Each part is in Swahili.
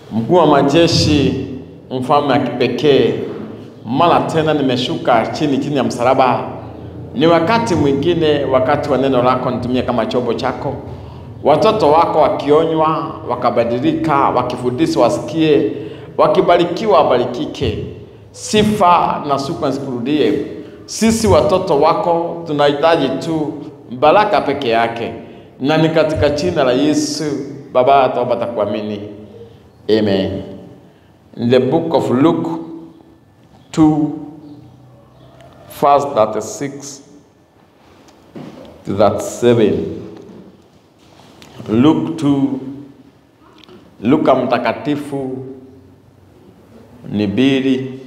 Mkuu wa majeshi, mfalme wa kipekee, mara tena nimeshuka chini chini ya msalaba. Ni wakati mwingine, wakati wa neno lako nitumie kama chombo chako, watoto wako wakionywa, wakabadilika, wakifundishwa wasikie, wakibarikiwa wabarikike. Sifa na shukrani zikurudie. Sisi watoto wako tunahitaji tu baraka peke yake, na ni katika jina la Yesu Baba tuomba takuamini. Amen. In the book of Luke 2, verse 36 to 37. Luke 2, Luka mtakatifu ni mbili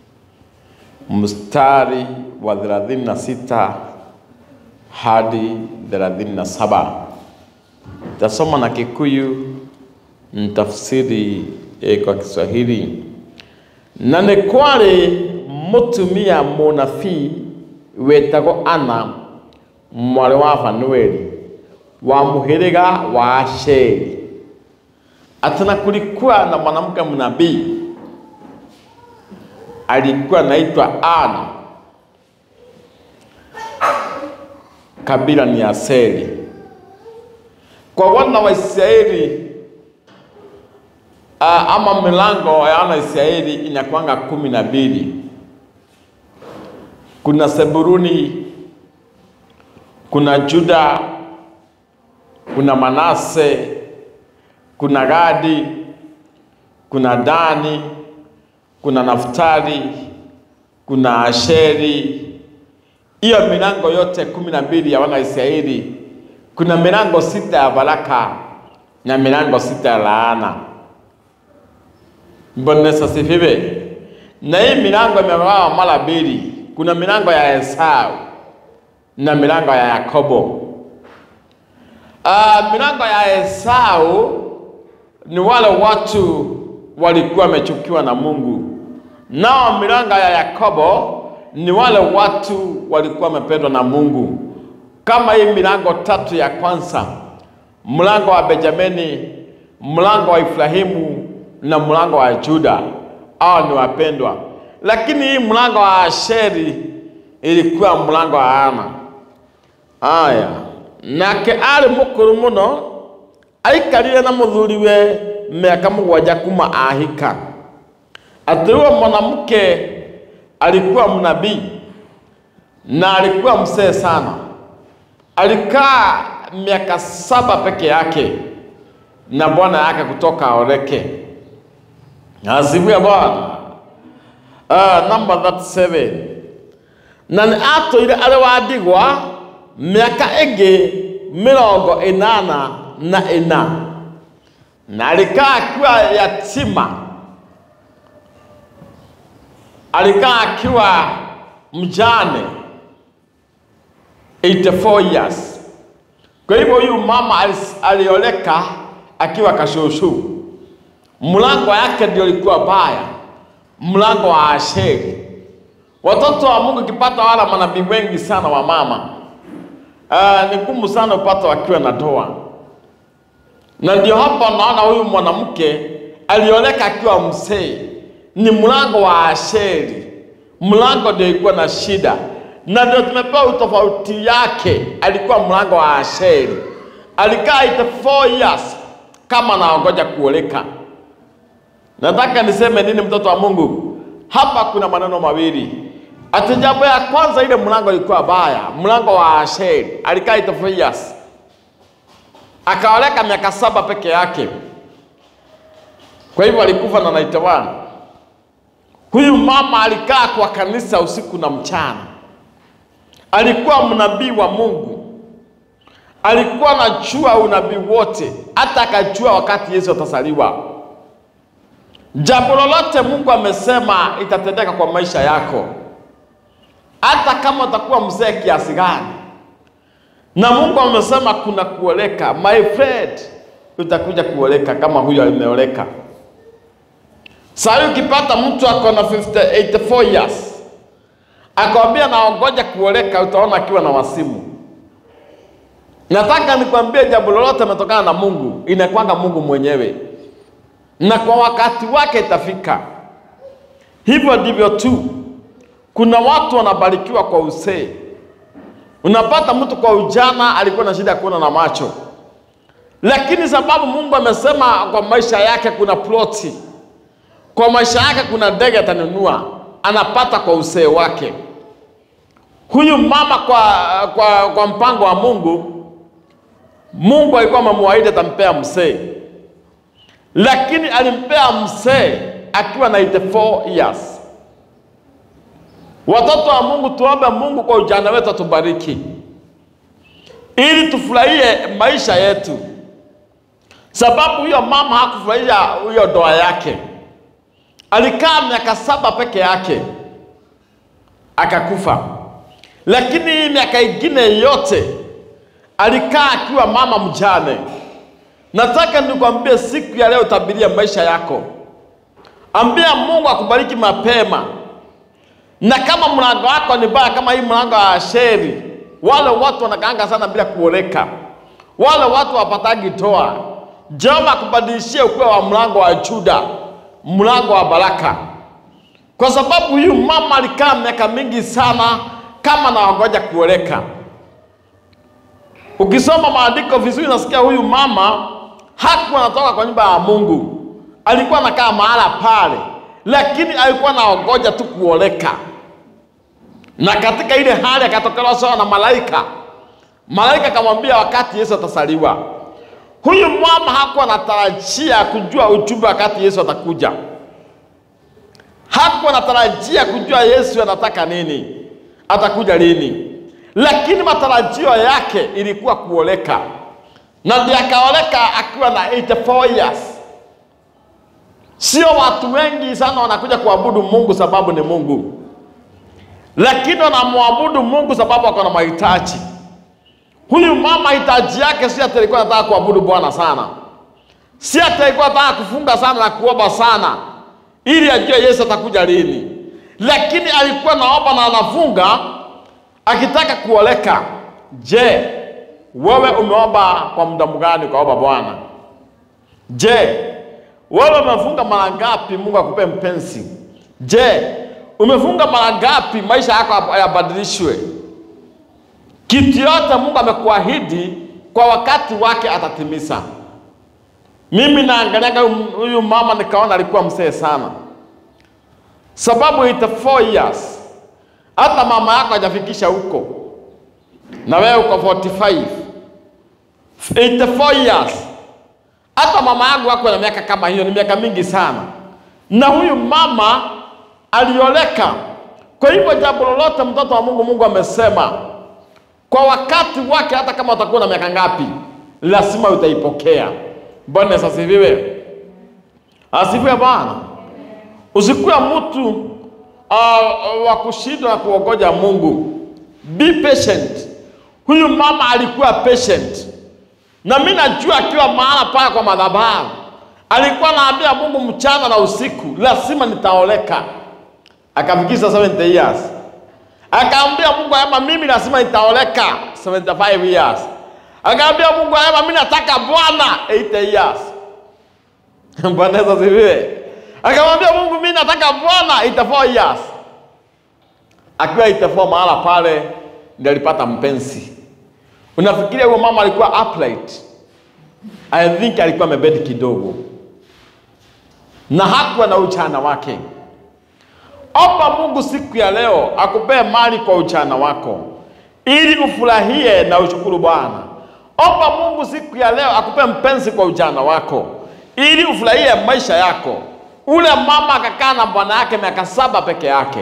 mstari wa 36 hadi 37. Tasoma na Kikuyu ntafsiri eh, kwa Kiswahili. Na nĩ kwarĩ mũtumia mũnabii wetagwo Ana mwarĩ wa Fanueli wa mũhĩrĩga wa Asheri. Ati na kulikuwa na mwanamke mnabii alikuwa anaitwa Ana, kabila ni Aseri. Kwa wana wa Israeli uh, ama milango ya wana wa Israeli inakuanga kumi na mbili. Kuna Seburuni, kuna Juda, kuna Manase, kuna Gadi, kuna Dani, kuna Naftali, kuna Asheri. Hiyo milango yote kumi na mbili ya wana wa Israeli, kuna milango sita ya baraka na milango sita ya laana. Bwana Yesu asifiwe. Na hii milango imegawa mara mbili, kuna milango ya Esau na milango ya Yakobo. Uh, milango ya Esau ni wale watu walikuwa wamechukiwa na Mungu, nao milango ya Yakobo ni wale watu walikuwa wamependwa na Mungu. Kama hii milango tatu ya kwanza, mlango wa Benjamini, mlango wa Ibrahimu na mlango wa Juda, hao ni wapendwa. Lakini hii mlango wa Asheri ilikuwa mlango wa Ana. Aya, nake ari mukuru muno aikarire na muthuriwe miaka mugwanja kuma ahika. Ati huyo mwanamke alikuwa mnabii na alikuwa mzee sana, alikaa miaka saba peke yake na bwana yake kutoka aoleke. Asifiwe Bwana. Uh, number 37 na nĩ atũire arĩ wa ndigwa mĩaka ĩngĩ mĩrongo ĩnana na ĩna na alikaa akiwa yatima, alikaa akiwa mjane 84 years. Kwa hivyo huyu mama alioleka akiwa kashushu. Mlango yake ndio ilikuwa baya, mlango wa Asheri. Watoto wa Mungu kipata wala manabii wengi sana wa mama, uh, ni ngumu sana upata wakiwa na ndoa, na ndio hapa naona huyu mwanamke alioleka akiwa mzee, ni mlango wa Asheri. Mlango ndio ilikuwa na shida, na ndio tumepewa utofauti yake. Alikuwa mlango wa Asheri, alikaa 84 years kama naongoja kuoleka. Nataka niseme nini, mtoto wa Mungu? Hapa kuna maneno mawili. Ati jambo ya kwanza, ile mlango ilikuwa baya, mlango wa Asheri. Alikaa 84 years, akaoleka miaka saba peke yake, kwa hivyo alikufa na 91. Huyu mama alikaa kwa kanisa usiku na mchana, alikuwa mnabii wa Mungu, alikuwa anajua unabii wote, hata akajua wakati Yesu atasaliwa. Jambo lolote Mungu amesema itatendeka kwa maisha yako, hata kama utakuwa mzee kiasi gani, na Mungu amesema kuna kuoleka. My friend, utakuja kuoleka kama huyo ameoleka. Sasa ukipata mtu ako na 50, 84 years akwambia naongoja kuoleka, utaona akiwa na wasimu. Nataka nikwambie jambo lolote limetokana na Mungu, inakwanga Mungu mwenyewe. na kwa wakati wake itafika. Hivyo ndivyo tu, kuna watu wanabarikiwa kwa uzee. Unapata mtu kwa ujana alikuwa na shida ya kuona na macho, lakini sababu Mungu amesema kwa maisha yake kuna ploti, kwa maisha yake kuna ndege atanunua, anapata kwa uzee wake. Huyu mama kwa, kwa, kwa mpango wa Mungu, Mungu alikuwa amemwahidi atampea mzee, lakini alimpea mzee akiwa na 84 years. Watoto wa Mungu, tuombe Mungu kwa ujana wetu atubariki, ili tufurahie maisha yetu, sababu huyo mama hakufurahia huyo ndoa yake. Alikaa miaka saba peke yake akakufa, lakini hii miaka ingine yote alikaa akiwa mama mjane. Nataka nikwambie siku ya leo, tabiria maisha yako, ambia Mungu akubariki mapema na kama mlango wako ni baya kama hii mlango wa Asheri, wale watu wanakaanga sana bila kuoleka, wale watu wapatagi toa. Jehova akubadilishie ukuwe wa mlango wa Juda, mlango wa baraka, kwa sababu huyu mama alikaa miaka mingi sana kama na wagoja kuoleka. Ukisoma maandiko vizuri, nasikia huyu mama hakuwa anatoka kwa nyumba ya Mungu, alikuwa anakaa mahala pale, lakini alikuwa anaogoja tu kuoleka na katika ile hali akatokelewa sawa na malaika. Malaika akamwambia wakati Yesu atasaliwa. Huyu mama hakuwa anatarajia kujua ujumbe wakati Yesu atakuja, hakuwa anatarajia kujua Yesu anataka nini, atakuja lini, lakini matarajio yake ilikuwa kuoleka, na ndiye akaoleka akiwa na 84 years. Sio watu wengi sana wanakuja kuabudu Mungu sababu ni Mungu lakini wanamwabudu Mungu sababu ako na mahitaji. Huyu mama hitaji yake si ati alikuwa anataka kuabudu Bwana sana, si ati alikuwa anataka kufunga sana na kuomba sana ili ajue Yesu atakuja lini, lakini alikuwa naomba na anafunga akitaka kuoleka. Je, wewe umeomba kwa muda mgani ukaomba Bwana? Je, wewe umefunga mara ngapi Mungu akupe mpenzi? Je, umefunga mara ngapi maisha yako yabadilishwe? Kitu yote Mungu amekuahidi kwa wakati wake atatimiza. Mimi naangaliaga huyu mama nikaona alikuwa mzee sana, sababu 84 years, hata mama yako hajafikisha huko, na wewe uko 45 84 years. Hata mama yangu wako na miaka kama hiyo, ni miaka mingi sana, na huyu mama alioleka. Kwa hivyo jambo lolote, mtoto wa Mungu, Mungu amesema kwa wakati wake, hata kama utakuwa na miaka ngapi, lazima utaipokea. Bwana Yesu asifiwe, asifiwe Bwana. Usikuwe mtu uh, wa kushindwa na kuogoja Mungu. Be patient. Huyu mama alikuwa patient, na mimi najua akiwa mahala pale kwa madhabahu alikuwa anaambia Mungu mchana na usiku, lazima nitaoleka akafikisha 70 years, akaambia Mungu ayama, mimi lazima nitaoleka 75 years. Akaambia Mungu ayama, mimi nataka Bwana 80 years. Bwana Yesu asifiwe. Akamwambia Mungu, mimi nataka Bwana 84 years. Akiwa 84 mahala pale ndio alipata mpenzi. Unafikiria huyo mama alikuwa upright? I think alikuwa amebedi kidogo na hakuwa na uchana wake. Omba Mungu siku ya leo akupee mali kwa uchana wako ili ufurahie na ushukuru Bwana. Omba Mungu siku ya leo akupe mpenzi kwa ujana wako ili ufurahie maisha yako. Ule mama akakaa na bwana yake miaka saba peke yake.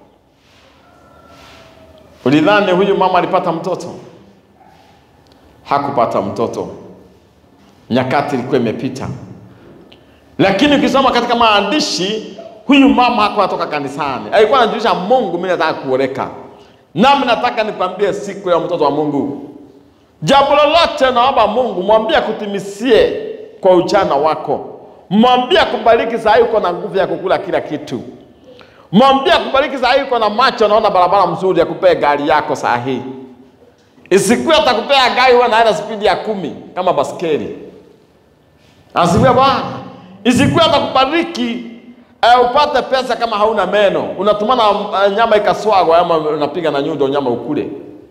Ulidhani huyu mama alipata mtoto? Hakupata mtoto, nyakati ilikuwa imepita. Lakini ukisoma katika maandishi huyu mama hakuwa anatoka kanisani, alikuwa anajulisha Mungu, mimi nataka kuoleka. Nami nataka nikwambie siku ya mtoto wa Mungu, jambo lolote naomba Mungu mwambie akutimisie kwa ujana wako, mwambie akubariki. Saa hii uko na nguvu ya kukula kila kitu, mwambie akubariki. Saa hii uko na macho, naona barabara mzuri, akupee gari yako saa hii. Isikuwe atakupea gari wewe naenda spidi ya kumi kama baskeli. Asifiwe Bwana. Isikuwe atakubariki eh, upate pesa kama hauna meno, unatumana eh, nyama ikaswagwa ama unapiga na nyundo nyama ukule.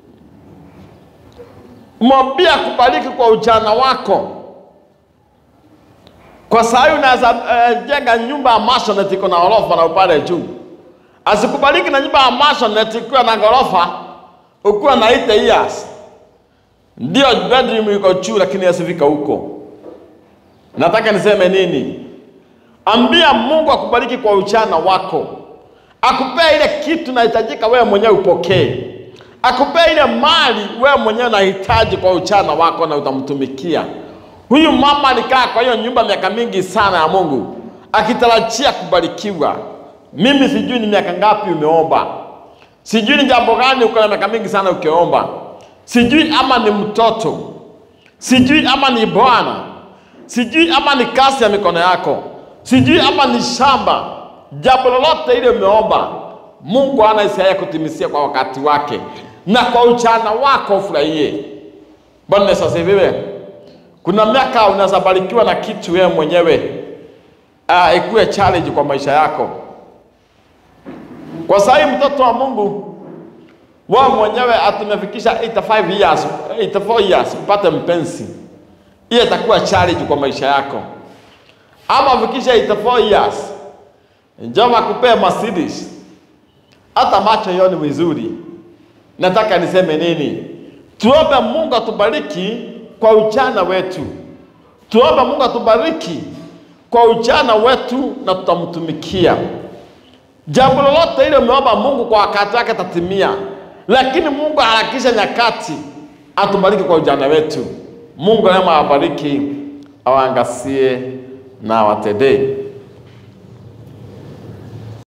Mwambie akubariki kwa ujana wako. Kwa saa hii unaweza eh, jenga nyumba ya maisonette iko na ghorofa na upale juu. Asikubariki na nyumba ya maisonette ikiwa na ghorofa ukiwa na 8 years. Ndio bedroom iko juu lakini asifika huko. Nataka niseme nini? Ambia Mungu akubariki kwa ujana wako, akupea ile kitu nahitajika wewe mwenyewe upokee, akupea ile mali wewe mwenyewe unahitaji kwa ujana wako na utamtumikia. Huyu mama alikaa kwa hiyo nyumba miaka mingi sana ya Mungu akitarajia kubarikiwa. Mimi sijui ni miaka ngapi umeomba, sijui ni jambo gani uko na miaka mingi sana ukiomba, sijui ama ni mtoto, sijui ama ni bwana, sijui ama ni kazi ya mikono yako, sijui ama ni shamba. Jambo lolote ile umeomba, Mungu ana hisia kutimisia kwa wakati wake, na kwa ujana wako ufurahie. Bwana Yesu asifiwe. Kuna miaka unaweza barikiwa na kitu wewe mwenyewe uh, ikuwe challenge kwa maisha yako. Kwa sahi mtoto wa Mungu wewe mwenyewe atumefikisha 85 years, 84 years upate mpenzi, hiyo itakuwa challenge kwa maisha yako. Ama ufikisha 84 years njoma kupea Mercedes, hata macho yoni vizuri. Nataka niseme nini? Tuombe Mungu atubariki kwa ujana wetu. Tuombe Mungu atubariki kwa ujana wetu na tutamtumikia. Jambo lolote ile umeomba Mungu kwa wakati wake tatimia, lakini Mungu harakisha nyakati atubariki kwa ujana wetu. Mungu neema awabariki, awaangazie na awatendee.